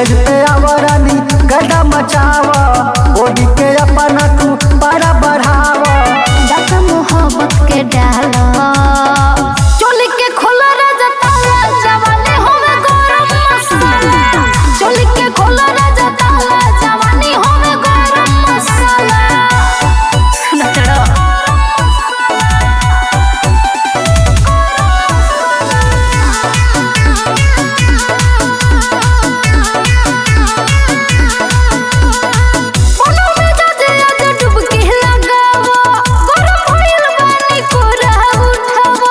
Stage पे आवरानी गदा मचावा ओढ़ी के अपना तू पारा बढ़ावा दादा मोहब्बत के डाला चोली के खोला राजा ताला जवानी होवे गरम मसाला चोली के खोला राजा ताला जवानी होवे गरम मसाला सुना चढ़ो कोनो में जाजे आजे डुबकी लगावा गरम भइल बानी कोरा उठावा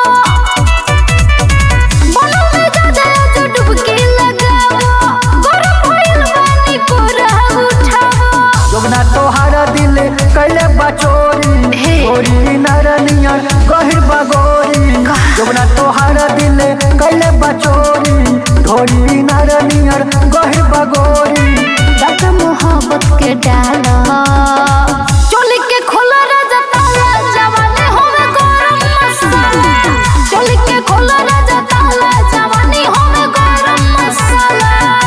कोनो में जाजे आजे डुबकी लगावा गरम भइल बानी कोरा उठावा जोगना तोहार दिल कैले बचोरी हे। गोरी नरनियर गहिर बगोरी जोगना तोहार दिल कैले बचोरी ढोरी नरनियर गहिर बगोरी दादा मोहब्बत के डाला चोली के खोला राजा ताला जवानी होवे गरम मसाला चोली के खोला राजा ताला जवानी होवे गरम मसाला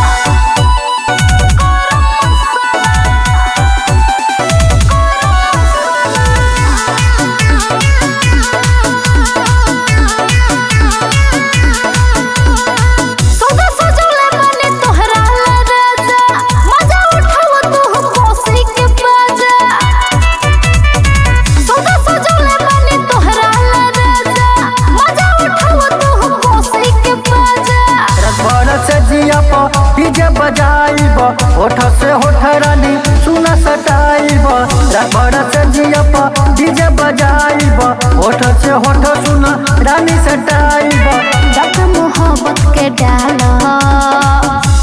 सौदा सजौले बने तोहरा ला राजा मजा उठाव तू कोसी के बाजा सौदा सजौले बने तोहरा ला राजा मजा उठाव तू कोसी के बाजा रसभर से जिया पर डीजे बजाइब होठ से होठ रानी सुना सटाइब रसभर से जिया पर डीजे बजाइब होठ से होठ सुना रानी सटाइब दादा मोहब्बत के डाला